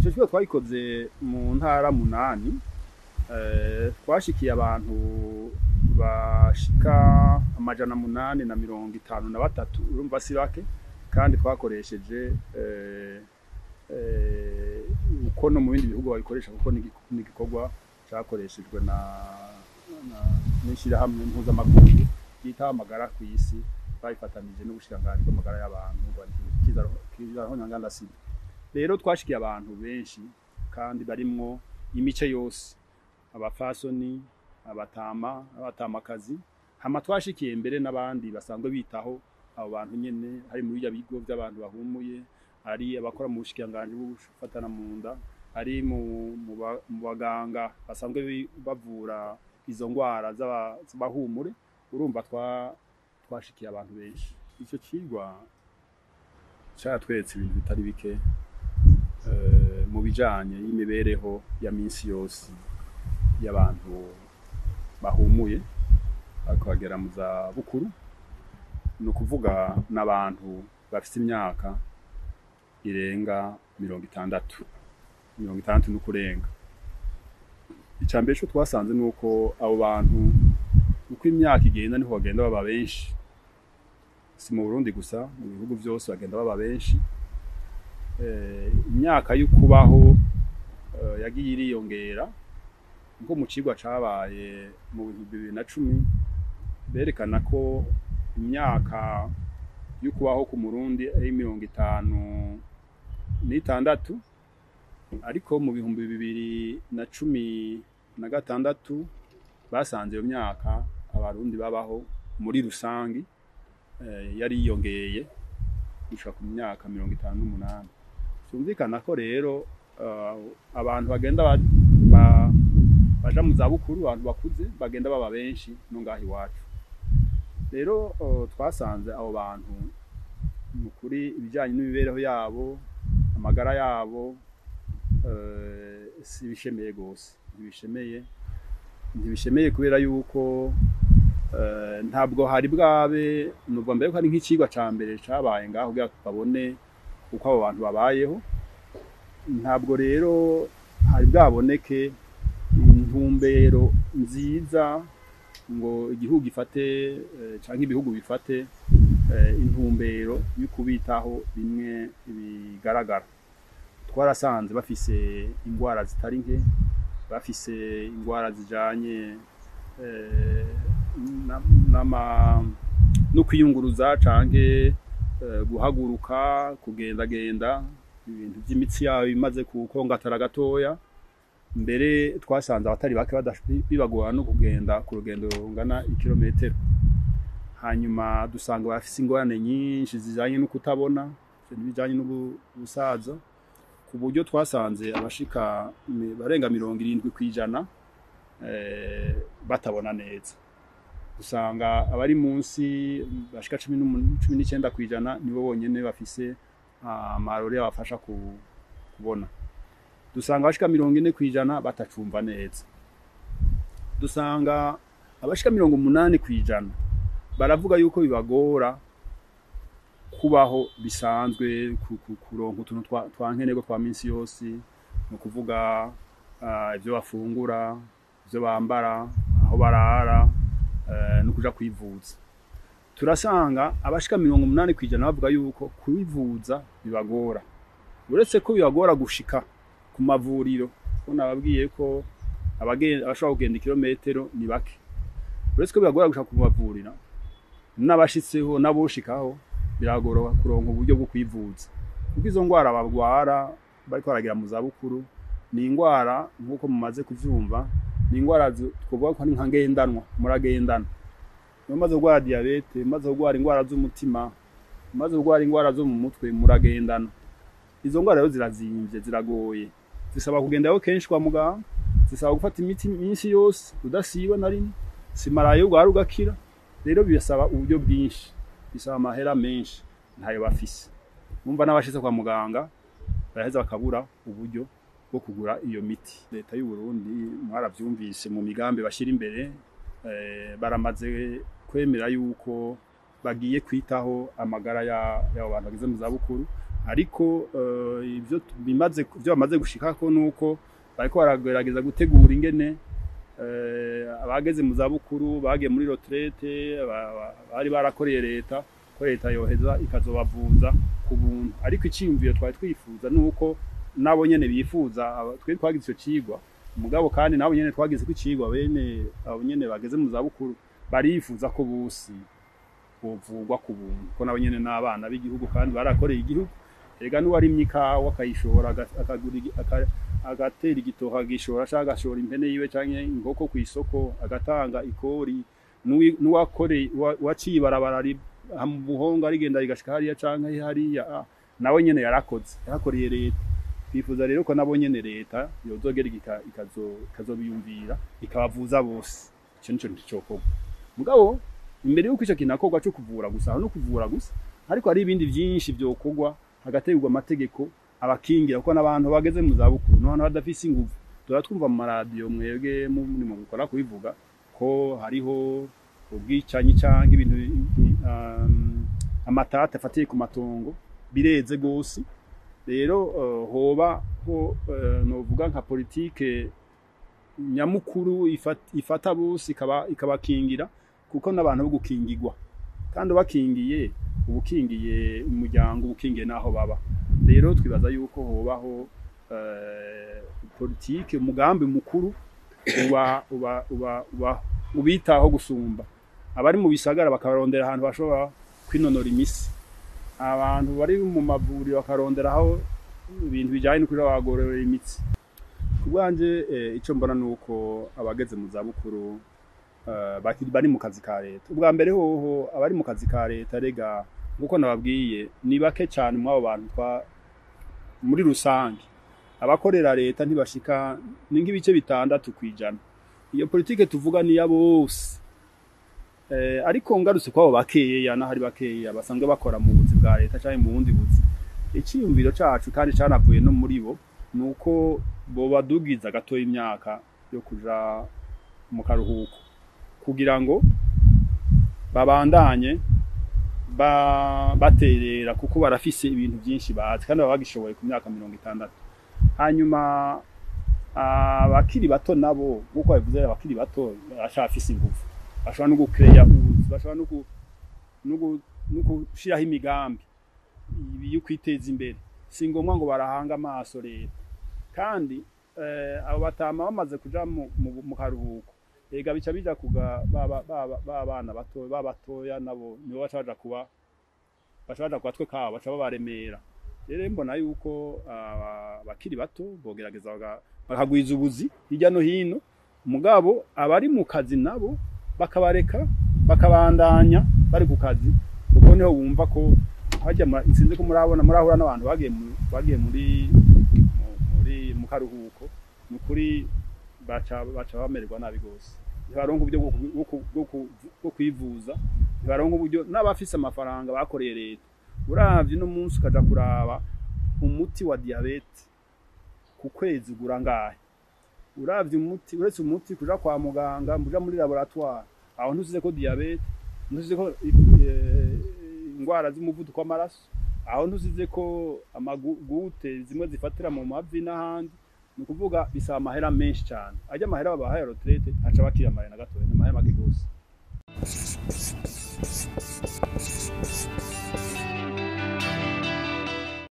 icyo kigo twayikoze mu ntara munani eh, twashikiye abantu bashika amajana munani na mirongo itanu na batatu urumva si bake kandi twakoresheje eh, eh, uko no mu bindi bihugu babikoresha kuko ni igi- ni igikorwa cyakoreshejwe na na- n'ishyirahamwe mpuzamakungu ryitaho amagara ku isi bayifatanije n'ubushikiranganji bw'amagara y'abantu kizaho nyanganda sida rero twashikiye abantu benshi kandi barimwo imice yose abafasoni abatama abatamakazi hama twashikiye mbere n'abandi basanzwe bitaho abo bantu nyene hari muri bya bigo by'abantu bahumuye ari abakora mu bushikiranganji bwo gufatana mu nda ari mu mu ba- mu baganga basanzwe bi- bavura izo ngwara z'aba- z'abahumure urumva twa twashikiye abantu benshi icyo kigwa cyatweretse ibintu bitari bike eh, mu bijanye y'imibereho ya minsi yose y'abantu bahumuye ariko bagera mu za bukuru ni ukuvuga n'abantu bafite imyaka irenga mirongo itandatu mirongo itandatu n'ukurenga icya mbere cyo twasanze ni uko abo bantu uko imyaka igenda niho bagenda baba benshi si mu burundi gusa mu bihugu byose bagenda baba benshi Eh, imyaka yo kubaho eh, yagiye iriyongera nko mu kigwa cabaye mu bihumbi bibiri na cumi berekana ko imyaka yo kubaho ku murundi ari mirongo itanu n'itandatu ariko mu bihumbi bibiri na cumi na gatandatu basanze iyo myaka abarundi babaho muri rusangi eh, yari yiyongeye gushika ku myaka mirongo itanu n'umunani byumvikana ko rero eh, abantu bagenda ba- ba- baja mu zabukuru abantu bakuze bagenda baba benshi no ngaho iwacu rero eh, twasanze abo bantu mu kuri ibijyanye n'imibereho yabo amagara yabo eh, si bishemeye rwose ntibishemeye ntibishemeye kubera yuko eh, ntabwo hari bwabe nubwo mbere ko ari nk'ikigwa ca mbere cabaye ngaho kugira ngo babone uko abo bantu babayeho ntabwo rero hari bwaboneke intumbero nziza ngo igihugu gifate eh, canke ibihugu bifate eh, intumbero yo kubitaho bimwe bigaragara twarasanze bafise ingwara zitari nke bafise ingwara zijanye eh, na- n'ama- no kwiyunguruza canke eh, guhaguruka kugendagenda ibintu by'imitsi yabo bimaze kukongatara gatoya mbere twasanze abatari bake badash- bibagora no kugenda ku rugendo rungana ikirometero hanyuma dusanga bafise ingorane nyinshi zijanye no kutabona n'ibijanye n'ubusaza ku buryo twasanze abashika mi- barenga mirongo irindwi kw'ijana eh, batabona neza usanga abari munsi bashika cumi n'umu- cumi n'icyenda kw'ijana nibo bonyene bafise amarore abafasha ku- kubona dusanga abashika mirongo ine kw'ijana batacumva neza dusanga abashika mirongo umunani kw'ijana baravuga yuko bibagora kubaho bisanzwe ku- ku- kuronka utuntu twa- twa nkenerwa twa minsi yose ni ukuvuga ah, ibyo bafungura ibyo bambara aho barara eh, no kuja kwivuza turasanga abashika mirongo umunani kw'ijana bavuga yuko kwivuza bibagora uretse ko bibagora gushika ku mavuriro ko nababwiye ko abagen- abashobora kugenda ikirometero ni bake uretse ko bibagora gushika ku mavuriro n'abashitseho n'aboshikaho biragora kuronka uburyo bwo kwivuza kuko izo ngwara barwara bariko baragira mu zabukuru ni ingwara nk'uko mumaze kuvyumva ni ingwara zi- twovuga ko ari nka ngendanwa muragendana iyo umaze kurwara diyabete umaze kurwara ingwara z'umutima umaze kurwara ingwara zo mu mutwe muragendana izo ngwara rero zirazimvye ziragoye zisaba kugendayo kenshi kwa muganga zisaba gufata imiti myinshi yose udasiba na rimwe simarayo urwara ugakira rero bisaba uburyo bwinshi bisaba amahera menshi ntayo bafise numva n'abashitse kwa muganga baraheza bakabura uburyo bwo kugura iyo miti leta y'u Burundi mwaravyumvise mu migambi bashira imbere eh, baramaze kwemera yuko bagiye kwitaho amagara ya- y'abo bantu bageze mu zabukuru ariko eh, ivyo tu- bimaze ivyo bamaze gushikako nuko bariko baragerageza gutegura ingene eh, abageze mu zabukuru bagiye muri retraite ba- ba- bari barakoreye leta ko leta yoheza ikazobavuza ku buntu ariko iciyumviro twari twifuza nuko nabo nyene bifuza aba- twe twagize ico cigwa mugabo kandi nabo nyene twagize ko icigwa bene abo nyene bageze mu zabukuru barifuza ko bose bovugwa ku buntu ko nabo nyene n'abana b'igihugu kandi barakoreye igihugu erega n'uwarimye ikawa akayishora aga- akagura igi- aka- agatera igitoha agishora canke agashora impene yiwe canke inkoko kw'isoko agatanga ikori n'uwi- n'uwakoreye uwa- uwaciye ibarabara ri- aha mu buhonga rigenda rigashika hariya canke hariya ah, nawe nyene yarakoze yarakoreye leta twifuza rero ko nabo nyene leta yozogera ika- ikazo- ikazobiyumvira ikabavuza bose ico nico nticokorwa mugabo imbere yuko ico kinakorwa co kuvura gusa aho no kuvura gusa ariko hari ibindi vyinshi vyokorwa hagategurwa amategeko abakingira kuko n'abantu bageze mu zabukuru n'abantu badafise inguvu tuba twumva mu maradiyo mwebwe muri mu gukora kubivuga ko hariho ubwicanyi canke ibintu um, amatata afatiye ku matongo bireze gose rero eh, hoba ho eh, novuga nka politike nyamukuru ifata, ifata bose ikaba ikabakingira kuko n'abantu bo gukingirwa kandi ubakingiye ubukingiye umuryango ubukingiye n'aho baba rero twibaza yuko hobaho eh, politike umugambi mukuru uba uba uba uba ubitaho gusumba abari mu bisagara bakarondera ahantu bashobora kwinonora imisi abantu bari mu mavuriro bakarondera aho ibintu bijyanye no kuja bagororera imitsi ku bwanje eh, ico mbona nuko abageze mu zabukuru eh, bakiri bari mu kazi ka leta ubwa mbere hoho abari mu kazi ka leta rega nkuko nababwiye ni bake cyane muri abo bantu twa muri rusange abakorera leta ntibashika ni nk'ibice bitandatu kwijana iyo politike tuvuga ni ya bose eh, ariko ngarutse kwabo bakeya n'ahari bakeya basanzwe bakora mu buzi bwa leta cyangwa mu bundi buzi icyiyumviro cacu kandi canavuye no muri bo ni uko bobadugiza gatoya imyaka yo kuja mu karuhuko kugira ngo babandanye ba, baterera kuko barafise ibintu byinshi bazi kandi baba bagishoboye ku myaka mirongo itandatu hanyuma abakiri bato nabo nk'uko babivuze abakiri bato baracafise ingufu bashobora no gukereya ubuzi bashobora no gu- no gu- no gushiraho imigambi ibi yo kwiteza imbere si ngombwa ngo barahanga amaso leta kandi eh, abo batama bamaze kuja mu, mu, mu karuhuko ega bica bija kuga baba baba babana bato babatoya nabo nibo baca baja kuba baca baja kubatwe kabo baca babaremera rero mbona yuko aba- abakiri bato bogerageza baga- bakagwiza ubuzi hirya no hino mugabo abari mu kazi nabo bakabareka bakabandanya bari ku kazi kuko niho bumva ko hajya mu- sinzi ko murabona murahura n'abantu bagiye mu- bagiye muri mu- muri mu karuhuko ni ukuri baca baca bamererwa nabi gose ntibaronka uburyo bwo ku- bwo ku- bwo ku- bwo kwivuza ntibaronka uburyo n'abafise amafaranga bakoreye leta uravye no munsi ukaja kuraba umuti wa diabete ku kwezi ugura ngahe uravye umuti uretse umuti kuja kwa muganga muja muri laboratoire aho ntusize ko diabete ntusize ko eh, ingwara z'umuvuduko w'amaraso aho ntusize ko amagute zimwe zifatira mu mavi n'ahandi ni ukuvuga bisaba amahera menshi cyane ajya amahera babahaye retraite aca bakira amahera na gatoya ni amahera make gose